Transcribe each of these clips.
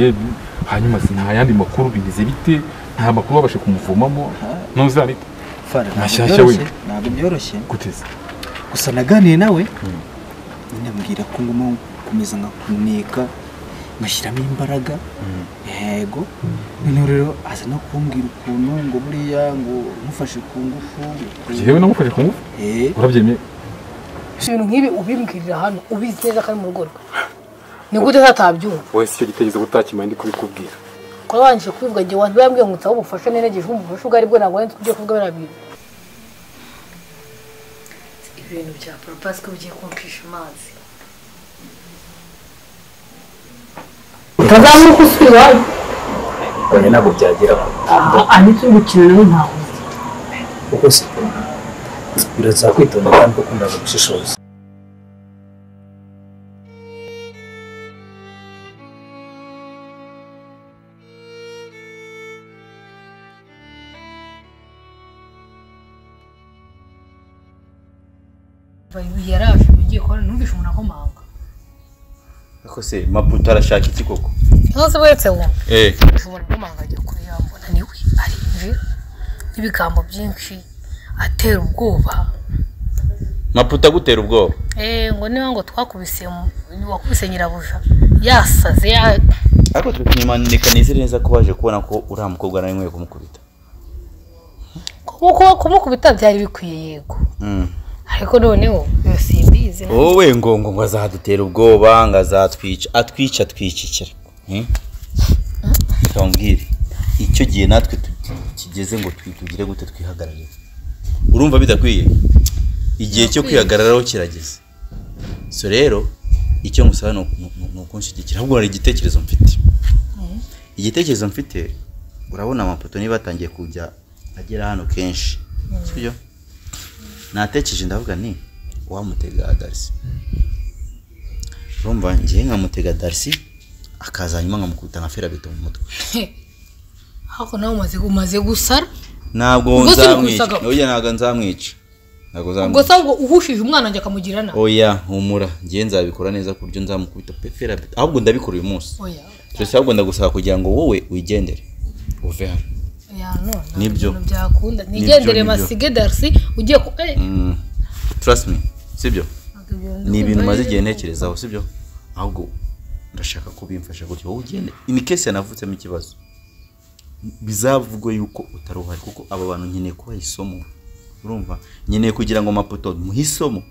ye- hanyuma si nta yandi makuru bimeze bite nta makuru babashe kumuvomamo ntuzabite Fara, ntabwo Mashyashya byoroshye wenda. ntabwo byoroshye guteza gusa naganiye nawe ndambwira ko ngomba gukomeza nkakunika ngashyiramo imbaraga yego noneho rero aza no kumbwira ukuntu ngo buriya ngo mufashe ku ngufu njyewe namufashe kumva Eh, urabyemeye ibintu nk'ibi ubimbwirira hano ubizi neza ko ari mu rugo rwe ni gute atatabyumva wowe si icyo gitekerezo gutakimaye ndi kubikubwira kuba warangije kubivuga igihe wanjye yambwiye ngo nsabe ubufasha nenegeje wumva ubufasha ubwo ari bwo ntabwo wenda ugiye kuvuga biriya bintu ibintu bya poropasi ko bigiye kumpisha amazi utazamuka usubira iwawe oya ntabwo byageraho aha ni turi gukina nawe ntawe uzi kuko si birasaba kwitonda kandi ukunda gushishoza yaraje ugiye kubona numvishe umuntu akomanga Ako se maputo arashaka iki koko ntuzi wese wumva eh ushobora kumanga ajya kureba mbona niwe arinje n'ibigambo byinshi atera ubwoba maputo agutera ubwoba eee ngo niba ngo twakubise mu- wakubise nyirabuja yasaze ya- ariko tukimanika nizere neza ko baje kubona ko uriya mukobwa nawe nkwiye kumukubita kuko kumukubita byari bikwiye yego ariko noneho iyo simbizi na- wowe ngo ngo ngo azadutera ubwoba ngo azatwica atwica atwicikira Eh? Ndamubwire icyo gihe natwe tu- kigeze ngo twi- tugire gute twihagararire urumva bidakwiye igihe cyo kwihagararaho kirageze so rero icyo ngusaba ni uku- ni- ni ukunshyigikira ahubwo hari igitekerezo mfite igitekerezo mfite urabona amapoto niba atangiye kujya agera hano kenshi sibyo natekereje ndavuga ni uwamutega darisi urumva ngewe nkamutega darisi akaza hanyuma nkamukubita nka ferabeto mu mutwe ariko nawe umaze umaze gusara ntabwo Ubwo si nzamwica bikwisagaho. oya ntabwo nzamwica ntabwo ubwo nzamwica se ahubwo uhushije umwana wanjye akamugira nawe oya humura ngewe nzabikora neza ku buryo nzamukubita pe ferabeto ahubwo ndabikora uyu munsi oya gusa ahubwo ndagusaba kugira ngo wowe wigendere uve hano oya none Nibyo. ibintu byakunda nigendere nibyo. masige darisi ugiye ku eh, Mm, trust me sibyo ntabwo ibyo ni ndumva ibintu maze ari- igihe ntekerezaho sibyo ahubwo ndashaka ko ubimfasha gutyo wowe ugende ini kese yanavutsemo ikibazo bizavugwe yuko utari uhari kuko aba bantu nkeneye kubaha isomo urumva nkeneye kugira ngo mapoto muhe isomo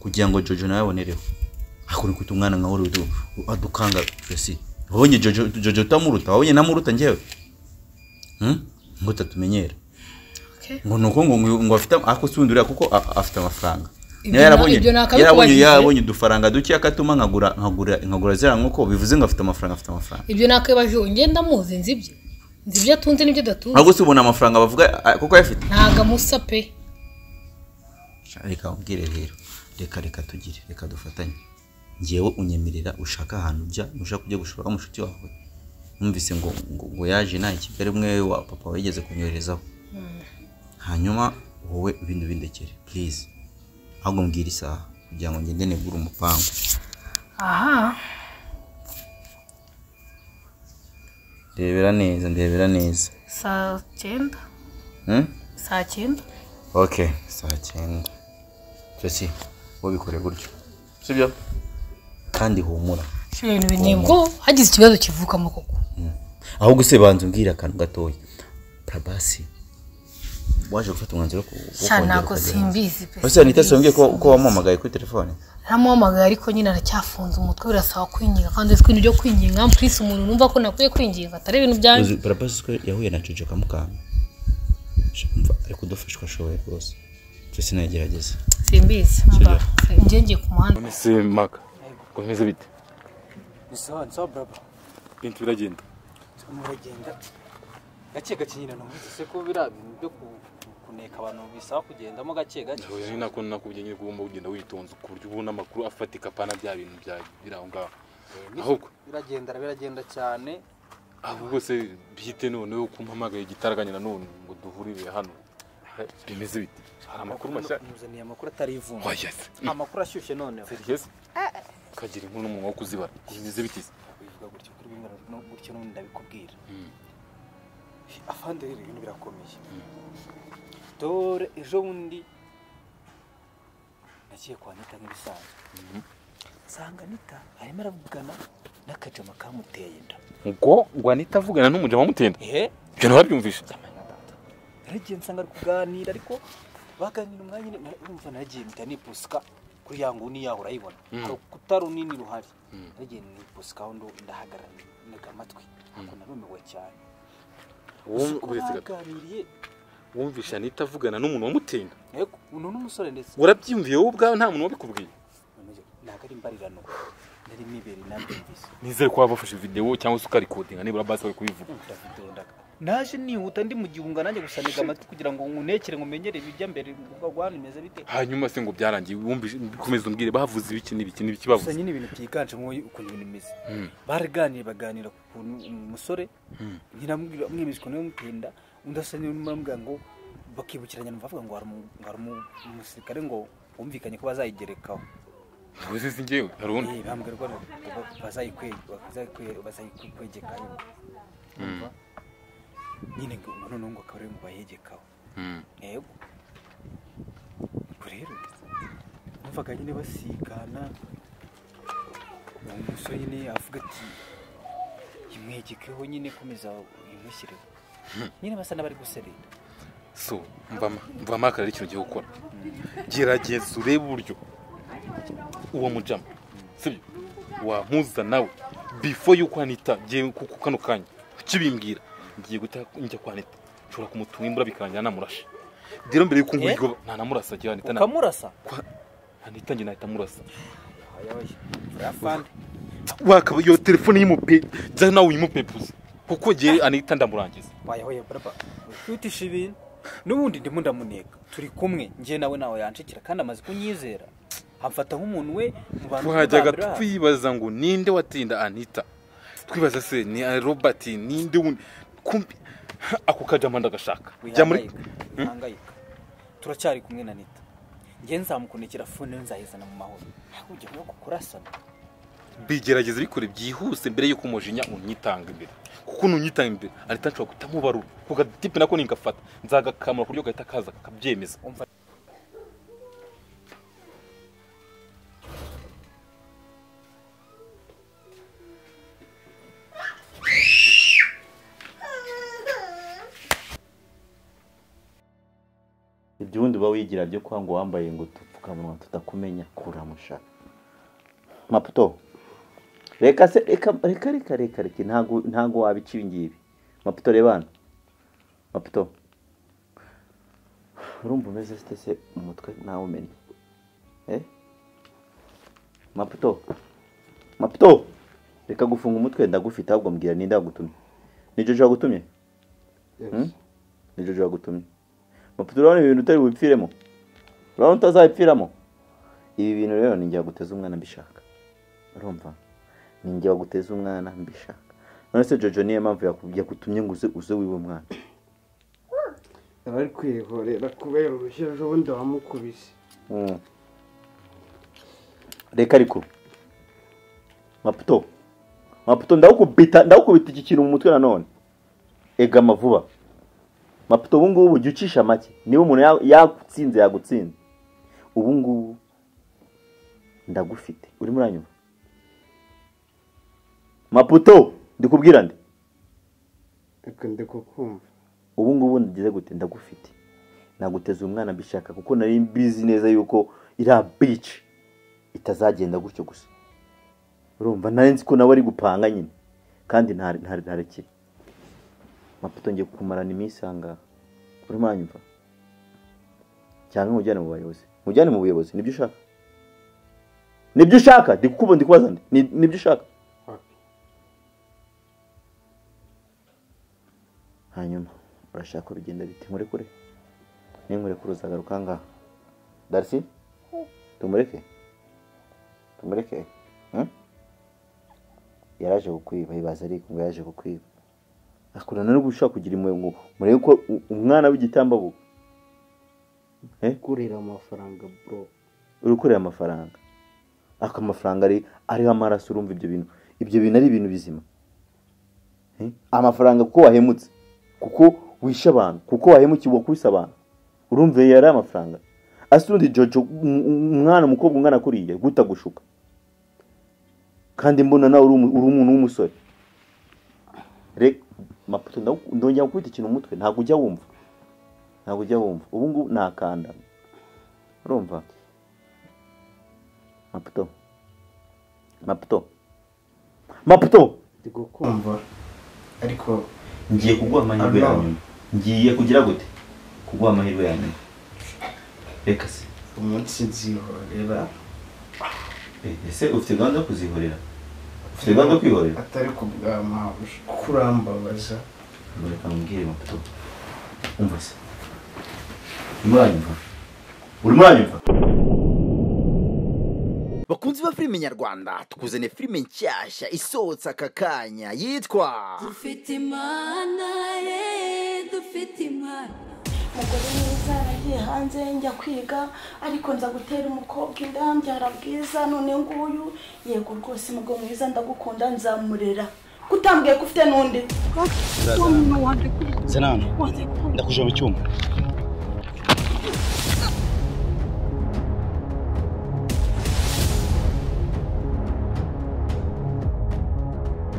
kugira ngo jojo nawe abonereho hakuntu kwita umwana nka wari adukanga twese wabonye jojo jojo utamuruta wabonye namuruta njyewe Hmm? ngo utatumenyera Okay. ngo ni uko ngo ngo afite ako si wundi uriya kuko a- afite amafaranga Ibyo niyo na- yarabonye ibyo nakabikubajije. yarabonye yarabonye udufaranga duke akatuma nkagura nkagura nkagura ziriya nkoko bivuze ngo afite amafaranga afite amafaranga ibyo nakwibaje ubu ngenda amuzi nzi ibye nzi ibyo atunze n'ibyo adatunze ahubwo si ubona amafaranga bavuga a- kuko ayafite ntabwo amusa pe reka ubwire rero reka reka tugire reka dufatanye ngewe unyemerera ushaka ahantu ujya ushaka kujya gushora mushiki wawe numvise ngo ngo, ngo yaje nawe i kigali umwe wa papa wigeze kunyoherezaho hanyuma wowe ibintu bindekere purize ahubwo mbwira isaha kugira ngo ngende negure umupangu aha ndebera neza ndebera neza saa cyenda Hmm? saa cyenda ok saa cyenda cesi wabikore gutyo sibyo kandi humura Sho ibintu binebwo hagize ikibazo kivukamo koko ahubwo se banza umbwira akantu gatoya parabasi waje gufata umwanzuro wo ku- wo cyane kongera ntabwo ukajya hanze. simbizi pe ese anita simbwiye ko ko wamuhamagaye kuri telefone ntamuhamagaye ariko nyine aracyafunze umutwe birasaba kwinginga kandi uzi ko ibintu byo kwinginga mpurisi umuntu numva ko nakwiye kwinginga atari ibintu byanjye parabasi ko yahuye na jojo akamukanga Umva, ari kudufashwa ashoboye rwose cesi nagerageza simbizi njye ngiye ku muhanda none se maka ngo bimeze bite ni sawa ni sawa braba bintu biragenda muragenda gake gake nyine numvise ko biriya bintu byo ku- ku- kuneka abantu bisaba kugendamo gake gake Oya, ni nako nakubwiye nyine ko ugomba kugenda witonze ku buryo ubona amakuru afatika apana bya bintu bya biri aho ngaho ahubwo biragendera biragenda cyane ahubwo se bihite noneho kumpamagaye igitaraganya nanone ngo duhurire hano bimeze bite hari amakuru mashya muzaniye amakuru atari ivumbi oya se amakuru ashyushye noneho serivisi kagira inkuru n'umunwa wo kuzibara bimeze bite se ubivuga gutya kuri kubibwira no gutyo n'ubundi ndabikubwira afande rero ibintu birakomeye dore ejo bundi nagiye kwa nita nk'ibisanzwe nsanga nita arimo aravugana n'akajama kamuteye inda ngo ngo anita avugana n'umujama wamutinda ehe ibyo ntibabyumvishe naragiye nsanga ari kuganira ariko baganira umwanya nyine urumva naragiye mpita nipusika kuri ya nguni yaho urayibona hari urukuta runini ruhari naragiye nipusika aho ndo- ndahagarara ntega amatwi ariko narumiwe cyane Gusa uko uretse gato baganiriye wumvishe anita avugana n'umuntu wamutinda yego uno n'umusore ndetse urabyiyumviye wowe ubwawe nta muntu wabikubwiye None ntabwo ari imbarirano nari mibereye nabyumvise nizere ko waba wafashe videwo cyangwa se ukarikodinga nibura basi bari kubivuga ndavitondaga naje nihuta ndi mu gihunga nanjye gusa nega amatwi kugira ngo ngunekere ngumenyere ibijya mbere rwanda imeze bite hanyuma se ngo byarangiye wumvishe komeza umbwire bavuze ibiki n'ibiki n'ibiki gusa bavuze nyine ibintu byiganjemo ukuntu ibintu bimeze Mm. baraganira baganira ku kuntu umusore nyiramubwira mwemeza ukuntu yamutinda undi asa n'umurambwira ngo bakibukiranya numva bavuga ngo hari umu- ngo hari umu- umusirikare ngo bumvikanye ko bazayigerekaho wowe si njyewe hari undi Eh, bambwira ko ba- bazayikwe- bazayikwe- bazayikwegeka Urumva? nyine ngo noneho ngo akaba ariwe ngo bayegekaho Mm. yego ubwo rero numvaga nyine basigana uwo musore nyine avuga ati imwegekeho nyine komeza imushyireho nyine basa n'abari guserera so mvama mvama akaba ari ikintu gihe gukora gerageza urebe uburyo uwo mujama sibyo wampuza nawe before yuko anita ngiye ku- ku kano kanya ukibimbwira ngiye guta njya kwa anita nshobora kumutunga imbura bikarangira namurashe rero mbere yuko Eh? nguhigo nta namurasa agira anita nta- ukamurasa kwa- anita njye nahita murasa afande wakaba iyo telefone y'imupe jya nawe uyimupe gusa kuko ngiye anita ndamurangiza wayahoye baraba wihutisha ibintu n'ubundi ndimo ndamuneka turi kumwe njye nawe nawe yanshikira kandi amaze kunyizera amfata nk'umuntu we mu bantu twajyaga b'abambere babo. twibaza ngo ninde watinda anita twibaza se ni robert ninde wundi kumbi ako kajama ndagashaka jya muri wihangayika wihangayika turacyari kumwe na nita njye nzamukunekera fone nzahizana mu mahoro ntabwo ujya no kurasana bigerageza bikore byihuse mbere yuko umujinya unyitanga imbere kuko nunyitanga imbere anita nshobora kutamubarura ku gatipe nako ningafata nzagakamura ku buryo gahita kaza kakabyemeza umva ibyo ubundi uba wigira byo kwa ngo wambaye ngo udupfukamunwa tutakumenya kuramusha maputo reka se reka reka reka reka reka ntago ntago wabica ibi ngibi maputo reba hano maputo urumva umeze site se umutwe nawe umenya eh maputo maputo reka gufunga umutwe ndagufite ahubwo mbwira ninde wagutumye ni jojo wagutumye Hmm? ni jojo wagutumye maputo urabona ibintu utari bupfiremo urabona utazabipfiramo ibi bintu rero ni njye waguteza umwana mbishaka urumva ni njye waguteza umwana mbishaka none se jojo niyo mpamvu yaku- yagutumye ngo uze uze wiwe mwana abari kwihorera kubera urushyi ejo bundi wamukubise Mm. reka ariko maputo maputo ndawukubita ndawukubita iki kintu mu mutwe nanone egama vuba maputo ubu ngubu jya ucisha make niba umuntu ya- yagutsinze yagutsinze ubu ngubu ndagufite urimo uranyuma maputo ndikubwira ndi reka ndikukumva ubu ngubu ndagize gute ndagufite naguteze umwana mbishaka kuko nari mbizi neza yuko iriya bici itazagenda gutyo gusa urumva nari nzi ko nawe ari gupanga nyine kandi nta- nta- ntarekeye maputo ngiye kumarana iminsi ahangaha urimo uranyumva cyangwa nkujyane mu bayobozi nkujyane mu buyobozi nibyo ushaka nibyo ushaka ndi kukubu ndi kubaza ndi Ni- nibyo ushaka Wapi? hanyuma urashaka ko bigenda bite nkurekure ninkurekure uzagaruka ngaha darisi tumureke tumureke hmm? yaraje kukwiba ibaza ariko ngo yaje kukwiba akurana no gushaka kugira imwe ngo murebe ko u- umwana w'igitambabu kurira amafaranga bro urukorera amafaranga ako amafaranga ari ariho amaraso urumva ibyo bintu ibyo bintu ari ibintu bizima amafaranga kuko wahemutse kuko wishe abantu kuko wahemukiwe wakubise abantu urumva iyo yari amafaranga asundi jojo um- um- umwana umukobwa ungana kuriya gutagushuka kandi mbona nawe uri umu- uri umuntu w'umusore reka mapoto ndagu- ndongera gukubita ikintu mu mutwe ntabwo ujya wumva ntabwo ujya wumva ubu ngubu ntakanda urumva maputo maputo maputo ndi kukumva ariko ngiye kuguha amahirwe ya nyuma ngiye kugira gute kuguha amahirwe ya nyuma reka se umunsi nzihorera Eh, ese ufite gahunda yo kuzihorera ufite gahunda yo kwihorera atari ku bwa mpamvu kuko urambabaza reka mubwire maputo umva se urimo uranyumva urimo uranyumva bakunzi ba filime nyarwanda tukuzaniye filime nshyashya isohotse aka kanya yitwa dufite imana ye dufite imana umugore mwiza yaragiye hanze njya kwiga ariko nza gutera umukobwa inda mbyara bwiza none nguyu yego rwose umugabo mwiza ndagukunda nzamurera kutambwiye ko ufite n'undi senani ndakuje mu cyuma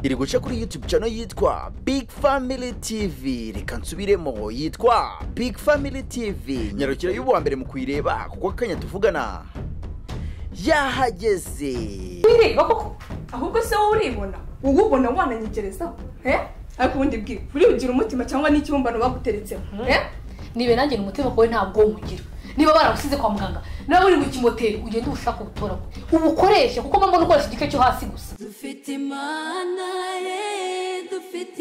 iri guca kuri youtube channel yitwa big family tv reka nsubiremo yitwa big family tv nyarukira y'uwa mbere mu kuyireba kuko akanya tuvugana yahageze wireba koko ahubwo se wowe uribona wowe ubona wananyegerezaho eh? ariko ubundi bwira uribugira umutima cyangwa n'ikibumbano baguteretseho eh? nibe nanjye ni umutima wawe ntabwo umugira niba baragusize kwa muganga nawe uri mu kimoteri ugende uwushaka uwutoragure ubukoreshe kuko mba mbona ukoresha igice cyo hasi gusa dufite imana ye dufite